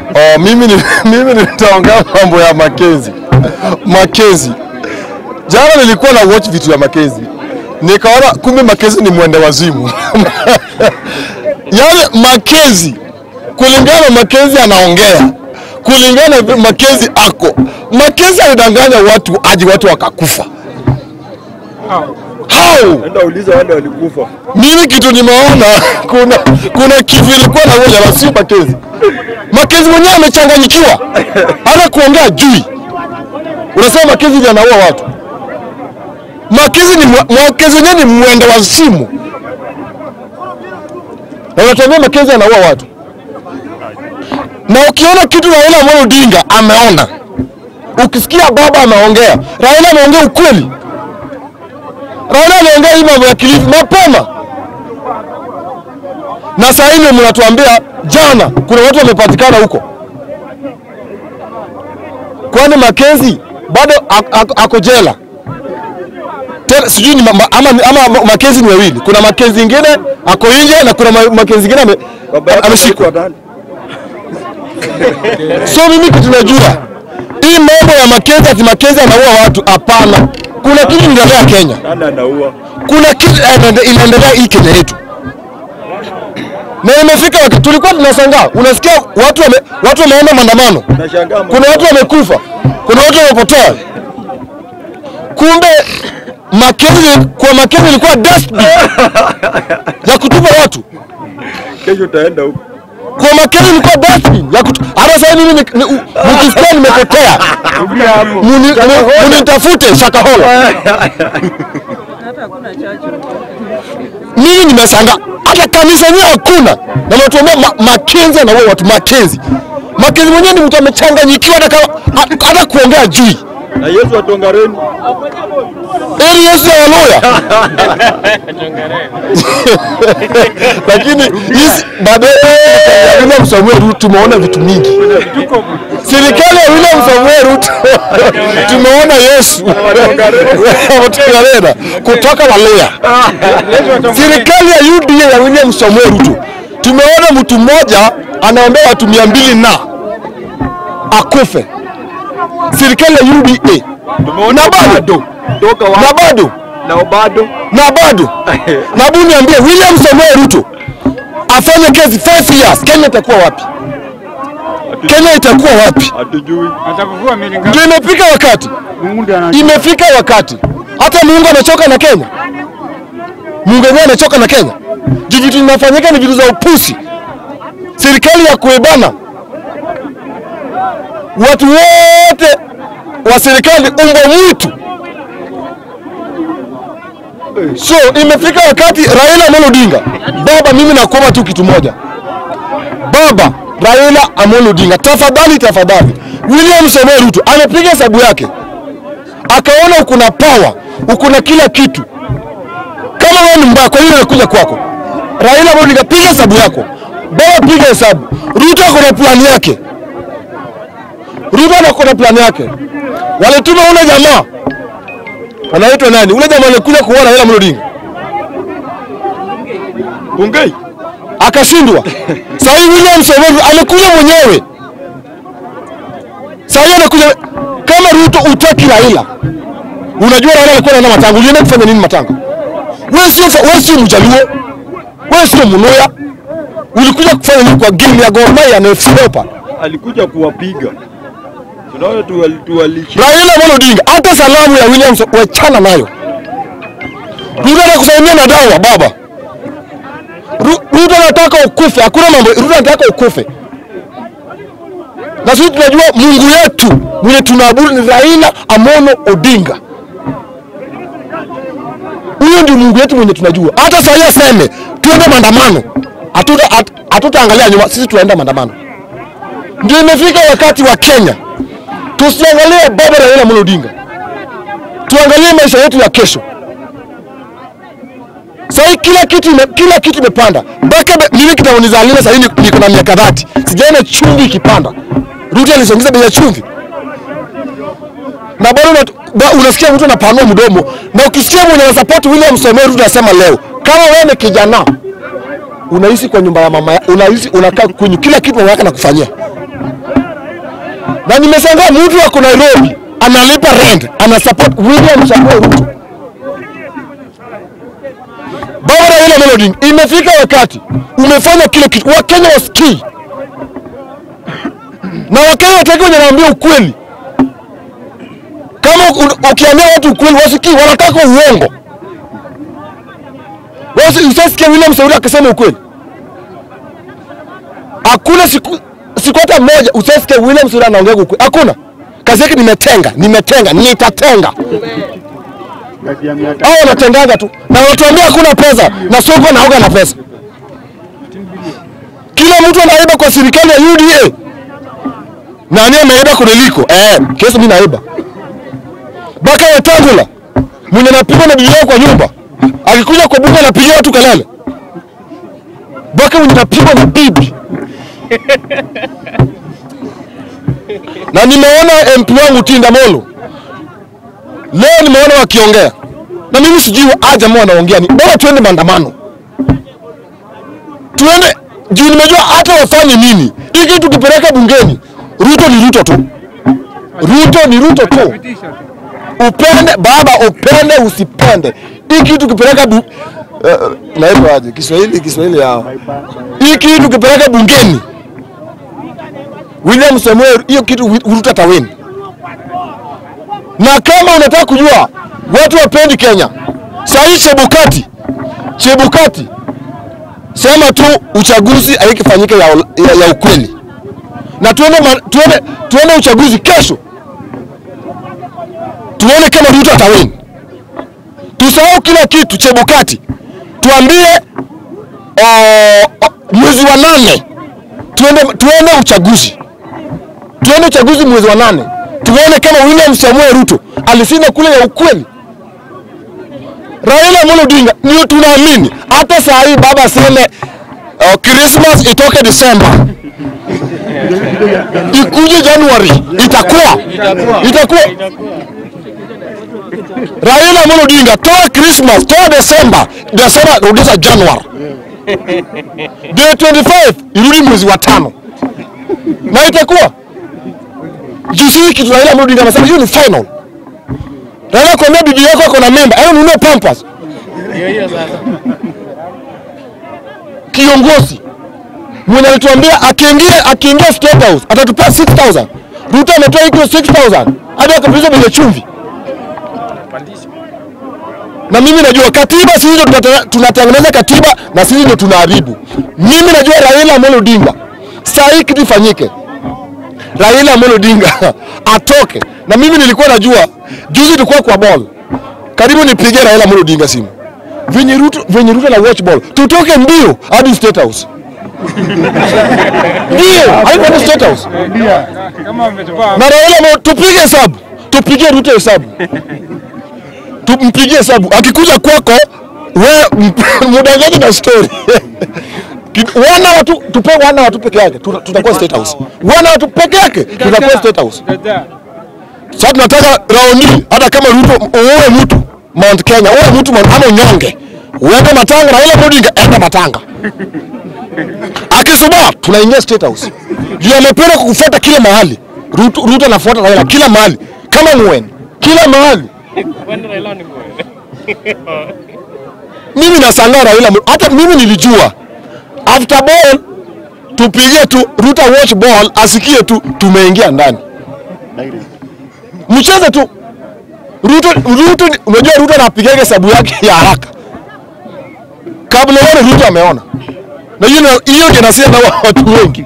Oh, mimi ni, mimi nitaongea mambo ya Makenzi. Makenzi. Jana nilikuwa na watch vitu ya Makenzi. Nikaona kumbe Makenzi ni mwende wazimu. Yaani Makenzi kulingana na Makenzi anaongea. Kulingana na vile Makenzi ako. Makenzi alidanganya watu aje watu wakakufa. How? Enda uliza wale walikufa. Mimi kitu nimeona kuna kuna kitu ilikuwa na moja la si Makenzi. Makenzi mwenyewe amechanganyikiwa, hata kuongea jui. Unasema Makenzi ndiye anaua watu. Makenzi ni mwa- Makenzi mwenyewe ni mwenda wa simu, na unatuambia Makenzi anaua watu. Na ukiona kitu Raila Amolo Odinga ameona, ukisikia baba ameongea, Raila ameongea ukweli. Raila ameongea hii mambo ya Kilifi mapema, na saa hii ndio mnatuambia jana kuna watu wamepatikana huko. Kwani Makenzi bado ak- ak- ako jela tena? Sijui ni ma- ama, ama Makenzi ni wawili. Kuna Makenzi ingine ako nje na kuna ma- Makenzi ingine ame, Baba yake ameshikwa. anaitwa nani? So mimi kitu najua hii mambo ya Makenzi ati Makenzi anaua watu, hapana. Kuna kitu inaendelea Kenya Nani anaua? kuna kitu inaende- inaendelea hii Kenya yetu, na imefika wakati tulikuwa tunashangaa, unasikia watu wame, watu wameenda maandamano, Nashangaa kuna watu wamekufa, kuna watu wamepotea. Kumbe Makenzi, kwa Makenzi ilikuwa dustbin ya kutupa watu, kesho utaenda huko. kwa Makenzi ilikuwa dustbin ya kutupa. Hata sasa mimi ni- ni- u- mkisikia nimepotea, muni- mu- munitafute Shakahola. mimi nimesanga hata kanisa yenyewe hakuna, na natuambia ma, Makenzi anaua watu. Makenzi Makenzi mwenyewe ni mtu amechanganyikiwa, hata kama- ha- hata kuongea jui Na Yesu atongareni. ili Yesu ya Waluya lakini hizi baadaye ya William Samuel Ruto tumeona vitu mingi. Serikali ya William Samuel Ruto tumeona Yesu Watongarena kutoka Waluya. Serikali ya UDA ya William Samuel Ruto tumeona mtu mmoja anaombea watu mia mbili na akufe. Serikali ya UDA na bado Toka na wapi? bado Na bado. na bado na hebu niambie, William Samoei Ruto afanye kazi 5 years, Kenya itakuwa wapi? Kenya itakuwa wapi? Hatujui. Atakuvua meli ngapi? Ndio imefika wakati, Mungu ndiye anajua. imefika wakati hata Mungu anachoka na Kenya. Mungu yenyewe anachoka na Kenya. Juu vitu vinafanyika ni vitu za upusi, serikali ya kuebana watu wote wa serikali, umbwa mwitu. So imefika wakati Raila Amolo Odinga, baba, mimi nakuomba tu kitu moja, baba Raila Amolo Odinga, tafadhali tafadhali, William Samoei Ruto amepiga hesabu yake, akaona uko na power, uko na kila kitu. Kama wewe ni mbaya, kwa nini anakuja kwako? Raila Amolo Odinga, piga hesabu yako, baba, piga hesabu. Ruto ako na plani yake, Ruto ako na plani yake. Walituma ule jamaa anaitwa nani? Ule jamaa alikuja kuona Raila Amolo Odinga Bungei. akashindwa. Sasa hivi William Samoei Ruto amekuja mwenyewe. Sasa hivi anakuja kama Ruto utaki Raila. Unajua Raila alikuwa anaenda Matanga, ulienda kufanya nini Matanga? Wewe sio wewe sio Mjaluo. Wewe sio Mluya. Ulikuja kufanya nini kwa game ya Gor Mahia na FC Leopards? Alikuja kuwapiga. Tunaona tu wali- tu walishi. Raila Amolo Odinga, hata salamu ya William Sa- wachana nayo. Ruto anakusalimia na dawa baba. Ru- Ruto anataka ukufe, hakuna mambo. Ruto anataka ukufe, na sisi tunajua Mungu yetu mwenye tunaabudu ni Raila Amolo Odinga. Huyo ndio Mungu yetu mwenye tunajua. Hata saa hii aseme tuende maandamano, hatuta hat- hatutaangalia nyuma, sisi tunaenda maandamano. Ndio imefika wakati wa Kenya tusiangalie baba Raila Amolo Odinga, tuangalie maisha yetu ya kesho. Sahii kila kitu ime, kila kitu imepanda mpaka be- mimi kitanizalina sahii ni- niko na miaka dhati, sijaona chumvi ikipanda. Ruto alisongeza bei ya chumvi na bado unat- ba- unasikia mtu anapanua mdomo, na ukisikia mwenye anasapoti William Samoei Ruto anasema leo, kama wewe ni kijana unaishi kwa nyumba ya mama, ya- unaishi unakaa kwenye kila kitu mama yake anakufanyia na nimeshangaa mtu ako Nairobi analipa rent ana support William Samoei Ruto. Baba Raila Amolo Odinga, imefika wakati umefanya kile kitu, Wakenya wasikii na Wakenya wataki wenye naambia ukweli. Kama u- ukiambia watu ukweli wasikii, wanataka uongo. Wasi usasikia William Samoei akisema ukweli. Hakuna siku siku hata moja usasikia William Samoei anaongea ukweli. Hakuna. Kazi yake nimetenga, nimetenga, nitatenga. Hao wanatengaga tu na watuambia hakuna pesa na soko naoga na pesa. Kila mtu anaiba kwa serikali ya UDA. Nani ameiba kuniliko? Eh, kesi mimi naiba. Baka Wetangula mwenye napigwa na bibi yao kwa nyumba akikuja kwa bunge anapigia watu kelele. Baka mwenye napigwa na bibi na nimeona MP wangu Tinda Molo leo nimeona wakiongea na mimi sijui aja mbona wanaongea ni bora tuende maandamano, tuende juu nimejua hata wafanye nini. Hiki tukipeleka bungeni, Ruto ni Ruto tu, Ruto ni Ruto tu, upende baba, upende usipende, hiki tukipeleka bu... uh, naitwa aje Kiswahili, Kiswahili yao, hiki tukipeleka bungeni, William Samuel, hiyo kitu Ruto atawini na kama unataka kujua watu wapendi Kenya, saa hii Chebukati, Chebukati sema tu uchaguzi haikifanyika ya, ya, ya ukweli, na tuende, ma- tuende, tuende uchaguzi kesho, tuone kama Ruto atawini. Tusahau kila kitu. Chebukati, tuambie oh, oh, mwezi wa nane tuende, tuende uchaguzi tuende uchaguzi mwezi wa nane tuone kama William Samuel Ruto alishinda kule ya ukweli. Raila Amolo Odinga ndio tunaamini. Hata saa hii baba aseme uh, Christmas itoke December ikuje January, itakuwa itakuwa. Raila Amolo Odinga, toa Christmas, toa December, December rudisha January, day 25 irudi mwezi wa tano na itakuwa juzi hii kitu Raila Amolo Odinga anasema hiyo ni final. Raila kuambia bibi yako ako na mimba, ayo nunue pampers. Kiongozi mwenye alituambia akiingia akiingia State House atatupea 6000. Ruto ametoa hiyo 6000 hadi akapuliza bila chumvi. Na mimi najua katiba, sisi ndio tunate- tunatengeneza katiba na sisi ndio tunaharibu. Mimi najua Raila Amolo Odinga, saa hii kitu ifanyike Raila Amolo Odinga atoke. Na mimi nilikuwa najua juzi tulikuwa kwa ball. Karibu nipigie Raila Amolo Odinga simu. Venye Ruto venye Ruto na watch ball. Tutoke mbio hadi State House. Mbio hadi hadi State House. kama wametoka Na Raila Amolo tupige hesabu. Tupige Ruto hesabu. Tumpigie hesabu. Akikuja kwako we mudangaji na story. Ki- wana watu tupe wana watu peke yake tuta- tutakuwa State House. Wana watu peke yake tutakuwa State House. dada Sasa tunataka raundi, hata kama Ruto uwe mtu Mount Kenya, uwe mtu Mount ama unyonge, uende Matanga, Raila Amolo Odinga enda Matanga. Akisubaa tunaingia State House. Juu amependa kukufuata kila mahali. Ruto, Ruto anafuata Raila kila mahali kama mwen kila mahali. Mimi nashangaa Raila, Amolo- hata mimi nilijua after ball tupigie tu Ruto watch ball asikie tu tumeingia ndani mcheze tu Ruto, Ruto, unajua Ruto anapigaga hesabu yake ya haraka kabla uone Ruto ameona, na hiyo na- hiyo ndio nasia na watu wengi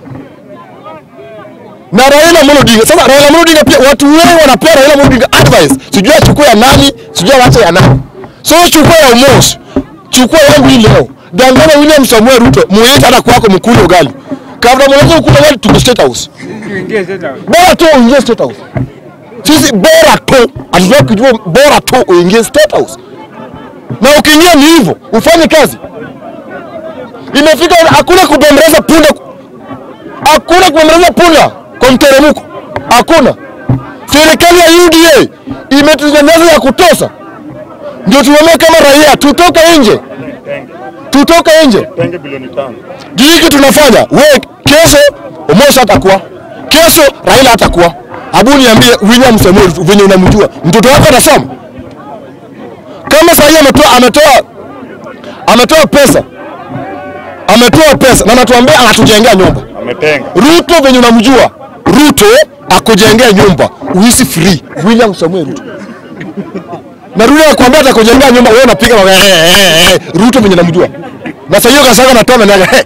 na Raila Amolo Odinga. Sasa Raila Amolo Odinga pia watu wengi wanapea Raila Amolo Odinga advice, sijui achukue ya nani, sijui awache ya nani. So chukua ya Omos, chukua yangu hii leo, danganya William Samuel Ruto, muite hata kwako mkule ugali kabla mwanzo kula ugali, tuko State House tuingie sasa bora tu uingie State House. Sisi bora tu hatutaki kujua, bora tu uingie State House, na ukiingia ni hivyo, ufanye kazi. Imefika hakuna kubembeleza punda, hakuna kubembeleza punda kwa mteremko, hakuna. Serikali ya UDA imetunyanyasa ya kutosha, ndio tuone kama raia tutoke nje, tutoke nje Tenge bilioni tano. juu hiki tunafanya we kesho Omos atakuwa Kesho Raila hatakuwa. Abu niambie William Samoei Ruto venye unamjua, mtoto wako atasoma kama sasa hivi ametoa ametoa ametoa pesa ametoa pesa na anatuambia anatujengea nyumba. Ametenga. Ruto venye unamjua, Ruto akujengea nyumba uishi free. William Samuel Ruto na Ruto akwambia atakujengea nyumba, wewe unapiga mawe, eh, eh, eh, Ruto venye namjua. Na sasa hiyo kasaka natoa na naga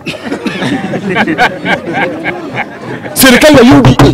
serikali ya UDA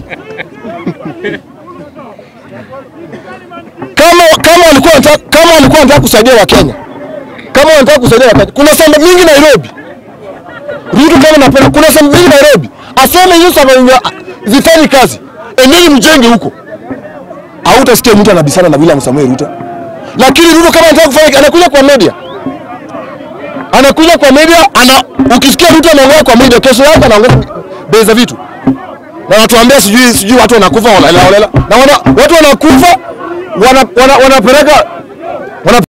kama kama walikuwa wanataka kama walikuwa wanataka kusaidia Wakenya, kama wanataka kusaidia Wakenya, kuna sehemu mingi Nairobi Ruto kama napenda, kuna sehemu mingi Nairobi, aseme hiyo sababu zifanyi kazi, endeni mjenge huko. Hautasikia mtu anabisana na William Samuel Ruto, lakini Ruto kama anataka kufanya, anakuja kwa media, anakuja kwa media, ana ukisikia Ruto anaongea kwa media, kesho yake anaongea bei za vitu na wanatuambia sijui sijui watu wanakufa holela holela, na wana, watu wanakufa wanapeleka wana, wana wanapeleka